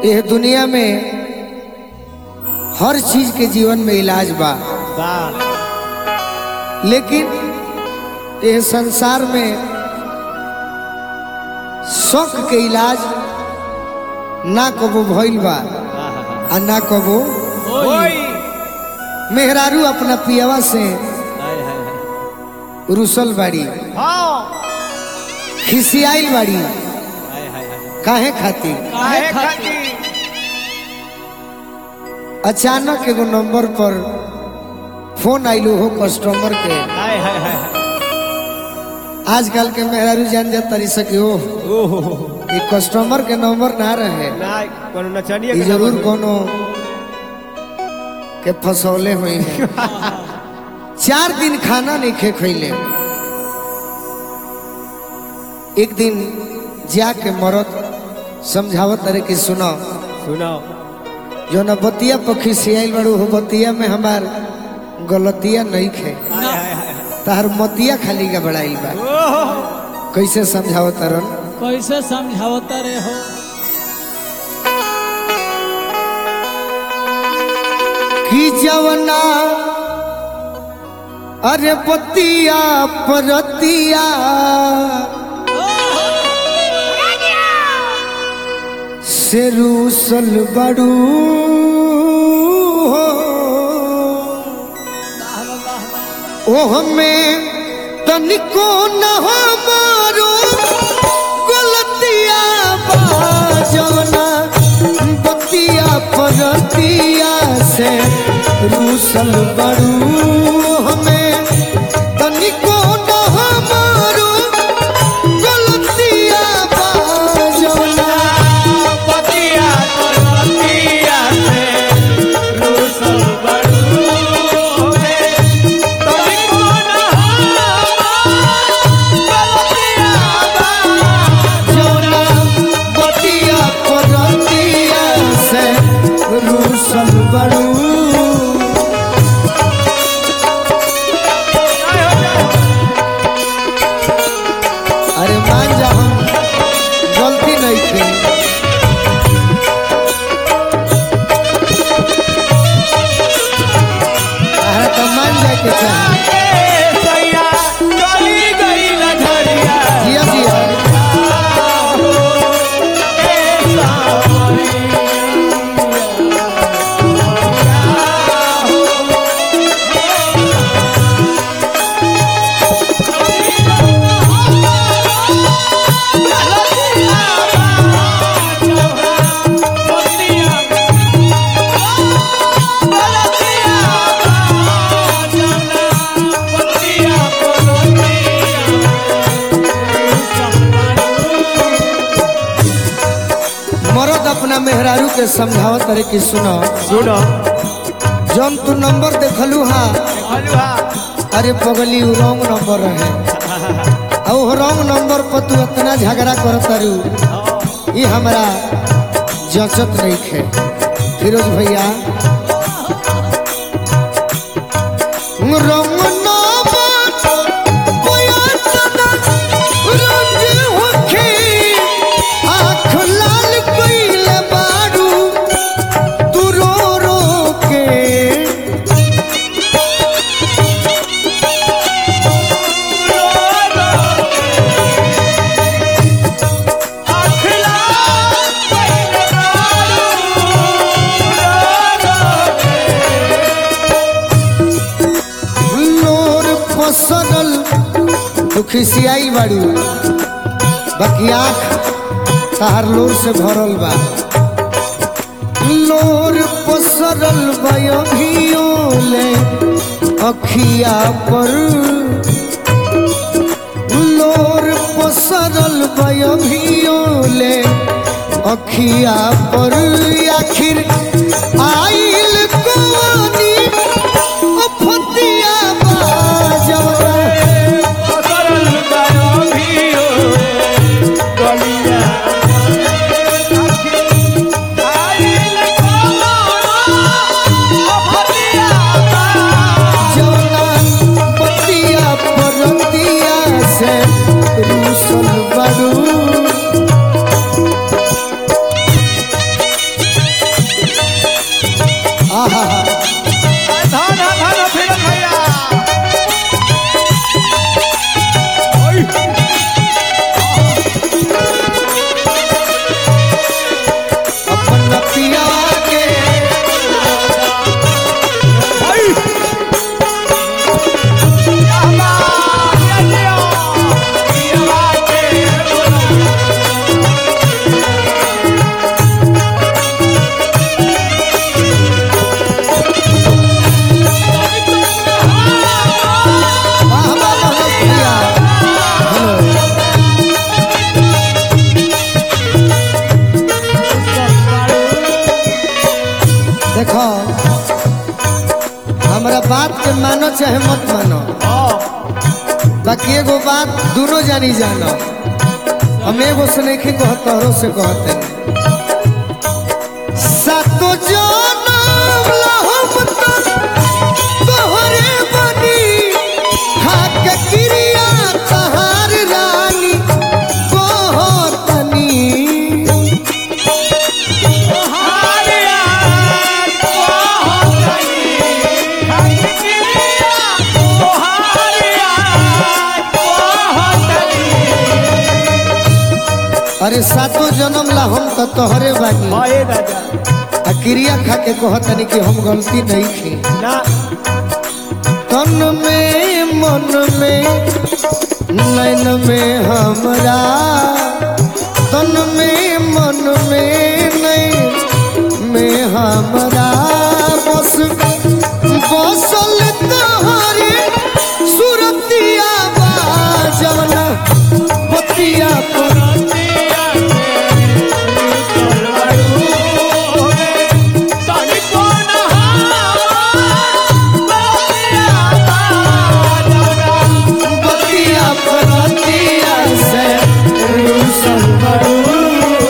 यह दुनिया में हर चीज के जीवन में इलाज बा वाह लेकिन यह संसार में शौक के इलाज ना कबो भइल बा आ ना कबो ओई मेहरारू अपना पियावा से हाय हाय हाय रुसल बाड़ी हाँ खिसियाइल बाड़ी हाय हाय हाय काहे खातिर काहे खाती अचानक एगो नंबर पर फोन आइलो हो कस्टमर के हाय हाय हाय आजकल के मेहरारू जान जा तरी सके हो ओहो ये कस्टमर के नंबर ना रहे ना कोनो नचनिया ये के जरूर नंबर कोनो के फसौले हुई है चार दिन खाना नहीं खे खैले एक दिन जाके मरद समझावत रहे कि सुनो सुनाओ जो न बतिया पखी सियाइल बड़ू हो बतिया में हमार गलतिया नहीं खे हाय हाय हाय तार मतिया खाली का बड़ाइल बा ओहो कैसे समझावत रन कैसे समझावता रे हो कि जवना अरे पतिया परतिया से रूसल बड़ू हो ओह में तनिको न हमारो गलतिया बा जवना बतिया परतिया से रूसल बड़ू हमें तनिको न हमारो गलतिया बा जवना पतिया पतिया से रूसल बड़ू होवे तभी कौन गलतिया बा जवना बतिया परतिया से रूसल बड़ू अरे मान जा हम गलती नहीं थी अरे तो मान जाए के चाहिए सैया चली गई लझरिया जिया जिया मरद अपना मेहरारू के समझावत रहे कि सुनो सुनो जौन तू नंबर देखलू हा हलवा अरे पगली उ रॉन्ग नंबर रहे और वो रॉन्ग नंबर पर तू इतना झगड़ा करत रू ये हमारा जचत नहीं खे फिरोज भैया रंग नंबर कोया तना रंग होखे आँख लाल कइले बारू तू रो रो के लोर पसरल तू खिसियाई बाड़ू बाकी आँख तहार लोर से भरल बा लोर पसरल बयोले अखिया पर लोर पसरल बयोले अखिया पर आखिर आइल कोनी फतिया बाजवा जौना पतिया परतिया से रूसल बड़ू चाहे मत मानो बाकी एगो बात दोनों जानी जानो हम एगो से नहीं कहत तोहरो से कहते सातो जनम लहम तक तोहरे बनी खाक क्रिया तहार रानी कहतनी अरे सातो जन्म ला हम तो तोहरे बानी आ क्रिया खा के कहतनी कि हम गलती नहीं की तन में मन में नैन में हमरा तन में मन में नैन में हमरा बस बसल तोहरे सुरतिया बाजवना बतिया पर बतिया परतिया से रूसल बड़ू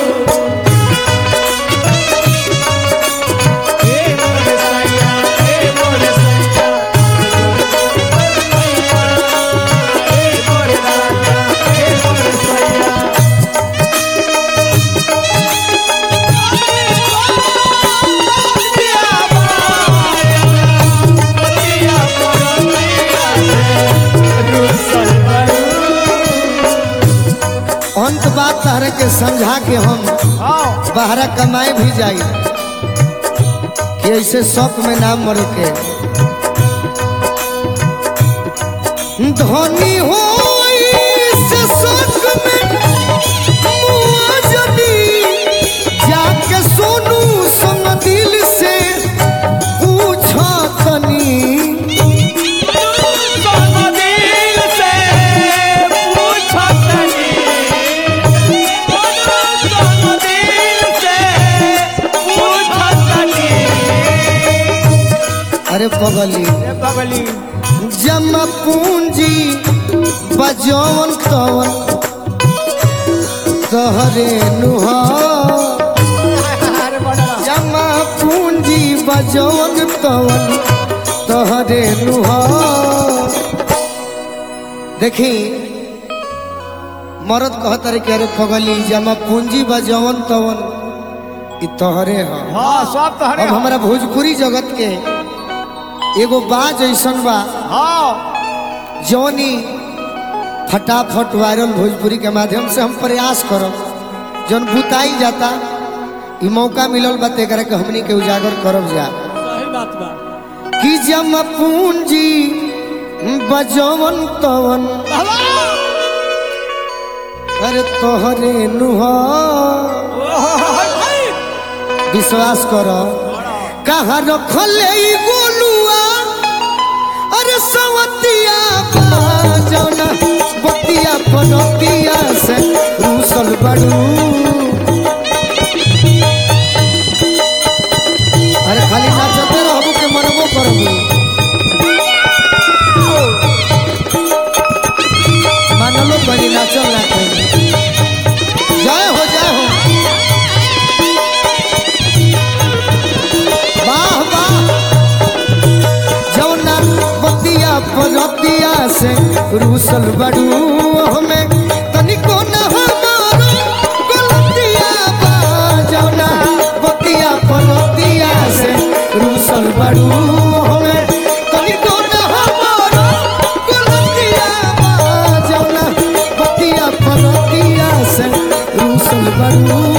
अंत बात तहरे के समझा के हम बाहर कमाए भी जाई कि ऐसे शौक में नाम मर के धनी हो से शौक में मुआ जदी जाके सोनू संग दिल से पूछा तनी अरे पगली जमा पूंजी बजौन तवन तहरे नुहा जमा पूंजी बजौन तवन तहरे नुहा देखी मरद कहत रे कि अरे पगली जमा पूंजी बजौन तवन ई तहरे ह हाँ सब तो अब हमारा भोजपुरी जगत के एगो बाज ऐसन बा हाँ जौनी फटाफट वायरल भोजपुरी के माध्यम से हम प्रयास करब जौन बुताई जाता ई मौका मिलल बा तेकरा के हमनी के उजागर करब जा सही बात बा कि जम पूंजी बजवन तवन अरे तोहरे नुहा विश्वास कर कहाँ रखले ई गोलुआ अरे सवतिया बाजौना बतिया पनतिया से रूसल बड़ू अरे खाली नाचते रहबू के मनबो करबू मानलो बनी नाचल ना करी जय हो जय हो वाह वाह जौना बतिया परतिया से रूसल बड़ू हमें तनिको न हमारो गलतिया बा जौना बतिया परतिया से रूसल बड़ू हमें तनिको न हमारो गलतिया बा जौना बतिया परतिया से रूसल बड़ू